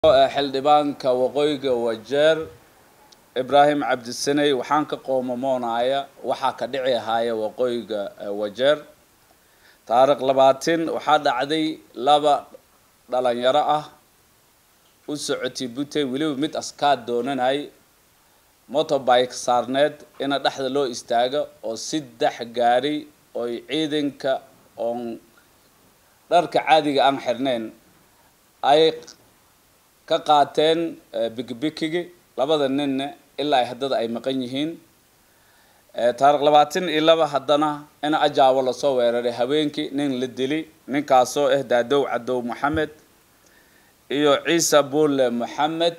xildhibaanka waqooyiga wajeer ibraahim cabdisaney waxaan ka qoomamoonaya waxaa ka dhici ahaaya waqooyiga wajeer taariikh labaatin waxaa dhacday laba dhalinyaro ah u socotay butey weliba mid askaad doonanay motorbike saarneed ina dhexda loo istaago oo saddex gaari oy ciidanka oon dharka caadiga aan xirnayn ay ka qaateen bikibikigi labada ninna ilaa ay haddada ay maqan yihiin taariikh labaatan iyo laba haddana in ajaabo lasoo weeraray haweenkii nin la dili ninkaasoo ah daadow cadow maxamed iyo ciise bulle maxamed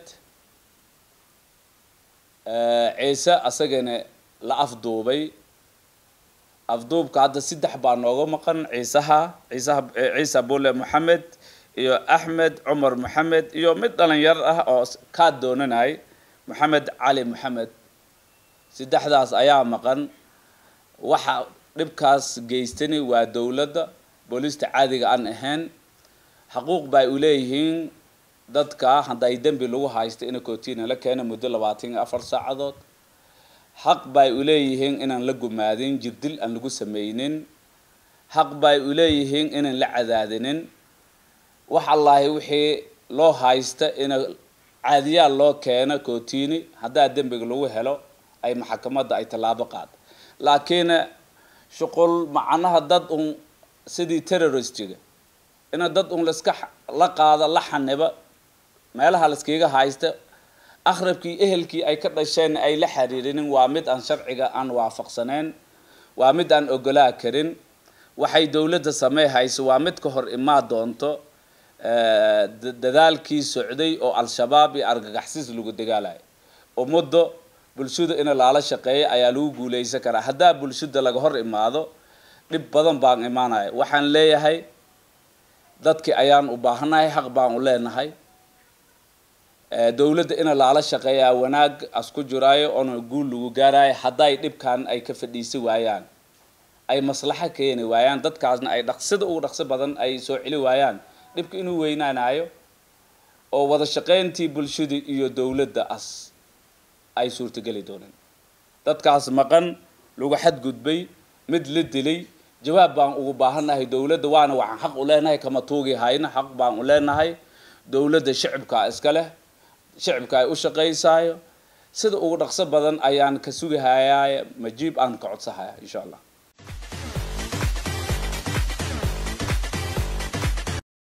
ciise asagana la afduubay afduubka hadda saddex baa nooga maqan ciisaha ciisaha ciise bulle maxamed iyo axmed cumar maxamed iyo mid dhalinyar ah oo kaa doonanay maxamed cali maxamed saddexdaas ayaa maqan waxa dhibkaas geystani waa dowladda booliista caadiga aan ahayn xaquuq bay u leeyihiin dadka hadday dembi lagu haysta ina kootiina la keena muddo labaatan iyo afar saacadood xaq bay u leeyihiin inaan la gumaadin jirdil aan lagu sameynin xaq bay u leeyihiin inaan la cadaadinin wax allaahi wixii loo haysta ina caadiyaal loo keeno kootiini haddaa dembiga lagu helo ay maxakamadda ay tallaabo qaad laakiin shuqul macnaha dad un sidii terroristiga ina dad un laiska la qaado la xaniba meelaha laiskaga haysta akhrabkii ehelkii ay ka dhasheen ay la xiriirinin waa mid aan sharciga aan waafaqsaneyn waa mid aan ogolaa karin waxay dowladda samey hayso waa mid ka hor imaa doonto dadaalkii socday oo al-shabaab iyo argagaxsiis lagu dagaalayo ummadda bulshada ina laala shaqeeya ayaa lagu guuleysan karaa haddaa bulshada laga hor imaado dhib badan baan imaanaya waxaan leeyahay dadkii ayaan u baahanahay xaq baan u leenahay dowladda ina laala shaqeeyaa wanaag asku jiraayo oona guul lagu gaarayo hadday dhibkan ay ka fadhiisi waayaan ay maslaxo keeni waayaan dadkaasna ay dhaqsida ugu dhaqso badan ay soo celi waayaan dhibka inuu weynaanayo oo wada shaqeyntii bulshada iyo dowladda as ay suurtogeli dooneen dadkaas maqan lagu xadgudbay mid la dilay jawaab baan ugu baahannahay dowladda waana waxaan xaq u leenahay kama tuugi hayna xaq baan u leenahay dowladda shicibkaa iska leh shicibka ay u shaqaysaayo sida ugu dhaqso badan ayaan ka sugahayaa majiib aan ka codsahaya insha allah